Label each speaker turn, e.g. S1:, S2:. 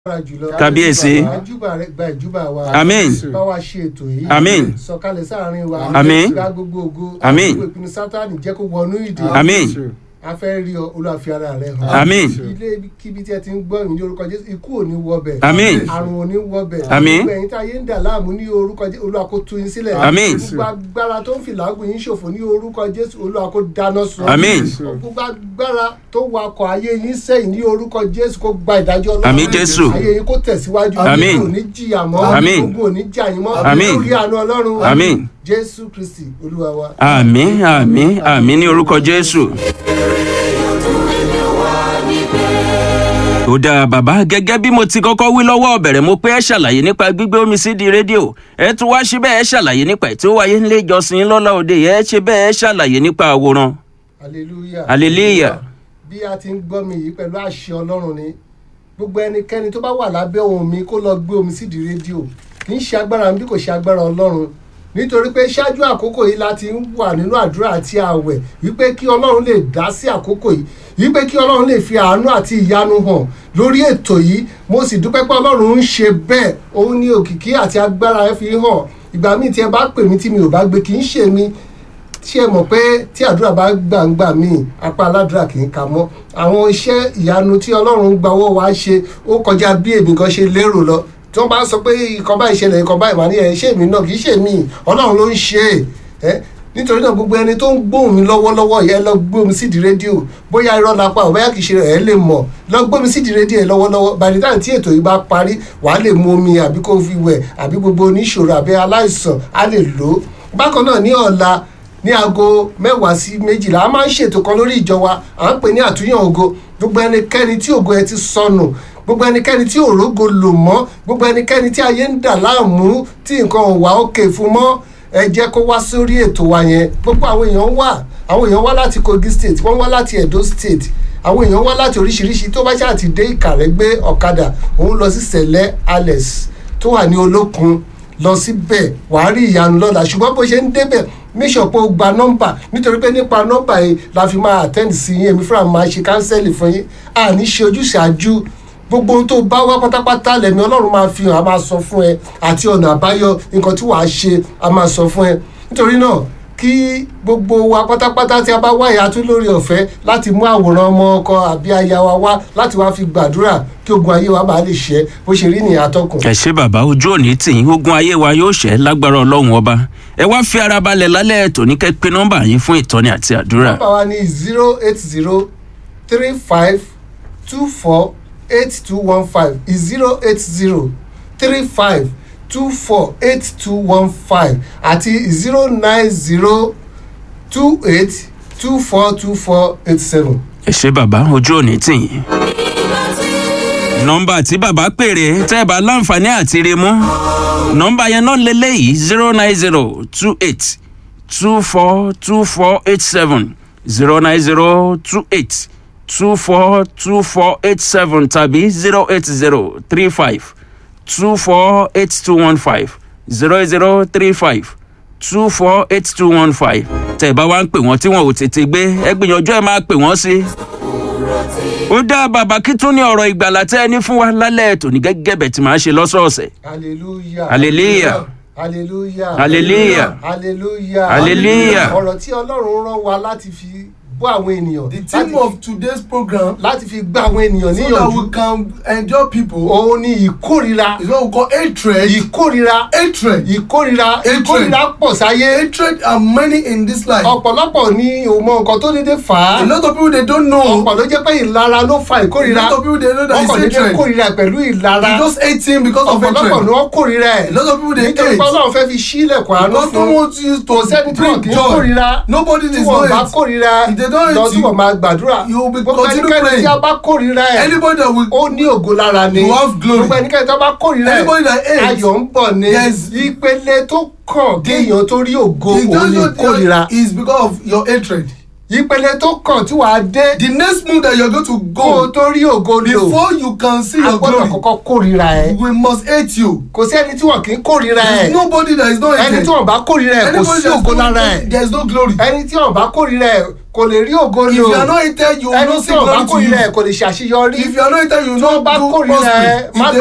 S1: agbára jùlọ.
S2: Kábíyèsí.
S1: àjùbà rẹ gba ìjùbà wa.
S2: Àmín.
S1: bá wa ṣe ètò yìí.
S2: Àmín.
S1: sọ̀kalẹ̀ sáàrin wa.
S2: Àmín.
S1: gba gbogbo ògo.
S2: Àmín.
S1: gbogbo ìpinnu sátani jẹ́ kó wọnú ìdè.
S2: Àmín.
S1: a fẹ́ rí ọ Olúwa fi ara rẹ hàn.
S2: Àmín.
S1: ilé kíbi tí ẹ ti ń gbọ́ ìrìn ní orúkọ Jésù ikú ò ní wọbẹ̀.
S2: Àmín.
S1: àrùn ò ní wọbẹ̀.
S2: Àmín.
S1: gbogbo ẹ̀yin tí ayé ń dà láàmú ní orúkọ Jésù Olúwa kó tú yín sílẹ̀.
S2: Àmín.
S1: gbogbo agbára tó ń fi làágùn yín ṣòfò ní orúkọ Jésù Olúwa kó dáná sun.
S2: Àmín.
S1: gbogbo agbára tó wakọ̀ ayé yín sẹ́yìn ní orúkọ Jésù kó gba ìdájọ́ Ọlọ́run.
S2: Àmín Jésù.
S1: ayé yín kó tẹ̀síwájú.
S2: Àmín.
S1: kò ní jìyà mọ́.
S2: Àmín.
S1: gbogbo ò ní jà yín mọ́.
S2: Àmín.
S1: lórí àánú Ọlọ́run.
S2: Àmín.
S1: Jésù Kristi Olúwa wa.
S2: àmín àmín àmín ní orúkọ jésù. ó dáa bàbá gẹ́gẹ́ bí mo ti kọ́kọ́ wí lọ́wọ́ ọ̀bẹ̀rẹ̀ mo pé ẹ ṣàlàyé nípa gbígbé omi sí di rédíò ẹ tún wá ṣe bẹ́ẹ̀ ẹ ṣàlàyé nípa ẹ̀ tí ó wáyé nílé ìjọsìn lọ́la òde ẹ ṣe bẹ́ẹ̀ ẹ ṣàlàyé nípa àwòrán
S1: hallelujah.
S2: hallelujah
S1: bí a ti ń gbọ́ mi yìí pẹ̀lú àṣẹ ọlọ́run ni gbogbo ẹnikẹ́ni tó bá wà lábẹ́ ohùn mi kó lọ gbé omi sídìí rédíò kì í ṣe agbára mi bí kò ṣe agbára ọlọ́run nítorí pé ṣáájú àkókò yìí la ti ń wà nínú àdúrà àti ààwẹ̀ wípé kí ọlọ́run lè dá sí àkókò yìí wípé kí ọlọ́run lè fi àánú àti ìyanu hàn lórí ètò yìí mo sì dúpẹ́ pé ọlọ́run ń ṣe bẹ́ẹ̀ òun ní òkìkí àti agbára ẹ fi hàn ìgbà míì tí ẹ bá pè mí tí mi ò bá gbé kì í ṣe mi tí ẹ mọ̀ pé tí àdúrà bá gbàǹgbà míì apá aládùúrà kì í ka mọ́ àwọn iṣẹ́ ìyanu tí ọlọ́run ń gbawọ́ wa ṣe ó kọjá bí èmi kan ṣe lérò lọ tí wọ́n bá sọ pé ìkan báyìí ṣẹlẹ̀ ìkan báyìí màá ní ẹ̀ ṣé èmi náà kì í ṣe mí ọlọ́run ló ń ṣe é ẹ́ nítorí náà gbogbo ẹni tó ń gbóhùn mi lọ́wọ́lọ́wọ́ yẹn lọ gbóhùn sídìí rédíò bóyá irọ́ la pa ò bóyá kìí ṣe ẹ̀ lè mọ̀ lọ gbóhùn sídìí rédíò yẹn lọ́wọ́lọ́wọ́ by the time tí ètò yìí bá parí wàá lè mu omi àbí kó fi wẹ̀ àbí gbogbo oníṣòro àbí aláìsàn á lè lò ó bákan náà ní ọ̀la ní aago mẹ́wàá sí méjìlá a máa ń ṣètò kan lórí ìjọ wa à ń pè ní àtúnyàn ògo gbogbo ẹnikẹ́ni tí ògo ẹ ti sọnù gbogbo ẹnikẹ́ni tí òrógo lò mọ́ gbogbo ẹnikẹ́ni tí ayé ń dà láàmú tí nǹkan ò wá òkè fún mọ́ ẹ jẹ́ kó wá sórí ètò wa yẹn gbogbo àwọn èèyàn wà àwọn èèyàn wá láti Kogi state wọ́n wá láti Edo state àwọn èèyàn wá láti oríṣiríṣi tó bá ṣáà ti dé Ìkàrẹ́ gbé ọ̀kadà òun lọ sí sẹ̀lẹ̀ Alex tó wà ní olókun lọ síbẹ̀ wàá rí ìyanu lọ́la ṣùgbọ́n bó ṣe ń débẹ̀ make pé o gba nọ́mbà nítorí pé nípa nọ́mbà yìí la fi máa attend sí yín èmi fúnra mi máa ṣe kánsẹ́lì fún yín àní ṣe ojúṣàájú gbogbo ohun tó bá wá pátápátá lẹ́mí ọlọ́run máa fi hàn á máa sọ fún ẹ àti ọ̀nà àbáyọ nǹkan tí wàá ṣe á máa sọ fún ẹ nítorí náà kí gbogbo wa pátápátá tí a bá wá ìyá tún lórí ọ̀fẹ́ láti mú àwòrán ọmọ ọkọ àbí aya wa wá láti wá fi gbàdúrà kí ogun ayé wa bá lè ṣẹ bó ṣe rí nìyà tọkùn.
S2: ẹ ṣé bàbá ojú òní tì yín ogun ayé wa yóò ṣẹ́ lágbára ọlọ́run ọba ẹ wá fi ara balẹ̀ lálẹ́ ètò ní kẹ́ pé nọ́mbà yín fún ìtọ́ni àti àdúrà.
S1: nọ́mbà wa ní zero eight zero three five two four eight two one five zero eight zero three five two four eight two one five àti zero nine zero two eight two four two four eight seven.
S2: ẹ ṣé bàbá ojú òní tì yín. nọ́mbà tí bàbá pèrè tẹ́ ẹ bá láǹfààní àti rí mú nọ́mbà yẹn náà lélẹ́yìí zero nine zero two eight two four two four eight seven zero nine zero two eight two four two four eight seven tàbí zero eight zero three five two four eight two one five zero zero three five two four eight two one five tẹ́ ẹ bá wá ń pè wọ́n tí wọ́n ò tètè gbé ẹ gbìyànjú ẹ máa pè wọ́n sí ó dá bàbá kí tún ní ọ̀rọ̀ ìgbàlà tẹ́ ẹ ní fún wa lálẹ́ ètò ní gẹ́gẹ́ bẹ̀ tí màá ṣe lọ́sọ̀ọ̀sẹ̀.
S1: hallelujah
S2: Hallelujah.
S1: hallelujah
S2: Hallelujah.
S1: hallelujah
S2: Hallelujah.
S1: ọ̀rọ̀ tí ọlọ́run rán wa láti fi bọ́ àwọn ènìyàn
S3: The theme
S1: láti-
S3: of today's program
S1: láti fi gbá àwọn ènìyàn
S3: so that
S1: níyànjú
S3: we can enjoy people
S1: òun ni ìkórira
S3: is what we call hatred.
S1: ìkórira
S3: Hatred.
S1: ìkórira
S3: Hatred.
S1: ìkórira pọ̀ sáyé
S3: Hatred are many in this life.
S1: ọ̀pọ̀lọpọ̀ ni ò mọ nǹkan tó dédé fà á
S3: A lot of people they don't know.
S1: ọ̀pọ̀ ló jẹ́ pé ìlara ló fa
S3: A
S1: ìkórira
S3: lot of people they know that
S1: wọ́n kàn
S3: it's
S1: dédé
S3: hatred.
S1: kórira pẹ̀lú ìlara
S3: They just hate him because of
S1: ọ̀pọ̀lọpọ̀
S3: hatred.
S1: ni wọ́n kórira ẹ̀
S3: A lot of people they
S1: nítorí pé
S3: hate.
S1: ọlọ́run fẹ́ fi sílẹ̀kùn àánú
S3: God
S1: fún
S3: don't want you to
S1: kò sẹ́ni tí wọ́n
S3: bring
S1: kì í
S3: joy.
S1: kórira
S3: Nobody
S1: tí
S3: is
S1: wọ́n
S3: not
S1: bá
S3: hate.
S1: kórira
S3: If they don't hate
S1: lọ tí
S3: you,
S1: wọ́n máa gbàdúrà
S3: you will be
S1: gbogbo
S3: continue
S1: ẹnikẹ́ni
S3: praying.
S1: tí a bá kórira ẹ̀
S3: Anybody that will
S1: ó ní ògo lára ni
S3: You have glory.
S1: gbogbo ẹnikẹ́ni tí a bá kórira ẹ̀
S3: Anybody that hates,
S1: ayọ̀ ń bọ̀ ni
S3: Yes.
S1: ìpele tó kàn kéèyàn tó rí ògo
S3: It
S1: òun ni
S3: just
S1: kórira
S3: is because of your hatred.
S1: ìpele tó kàn tí wàá dé
S3: The next move that you're going to
S1: kó o
S3: go
S1: tó rí ògo lò
S3: before you can see
S1: a
S3: your
S1: gbọ́dọ̀
S3: glory,
S1: kọ́kọ́ kórira ẹ̀
S3: we must hate you.
S1: kò sí ẹni tí wọn kì í kórira ẹ̀
S3: There's nobody that is not
S1: ẹni
S3: hated.
S1: tí wọn bá kórira ẹ̀ kò
S3: Anybody
S1: sí
S3: that is
S1: ògo
S3: not
S1: lára ẹ̀
S3: hated, there is no glory.
S1: ẹni tí wọn bá kórira ẹ̀ kò lè rí ògo
S3: If
S1: lò
S3: you are not hated, you will
S1: ẹni
S3: not
S1: tí
S3: see
S1: ò bá
S3: glory to
S1: kórìíra ẹ̀
S3: you.
S1: kò lè ṣàṣeyọrí
S3: If you are not hated, you will
S1: tí wọ́n
S3: not
S1: bá
S3: do
S1: kórìíra ẹ
S3: prospering.
S1: má
S3: If they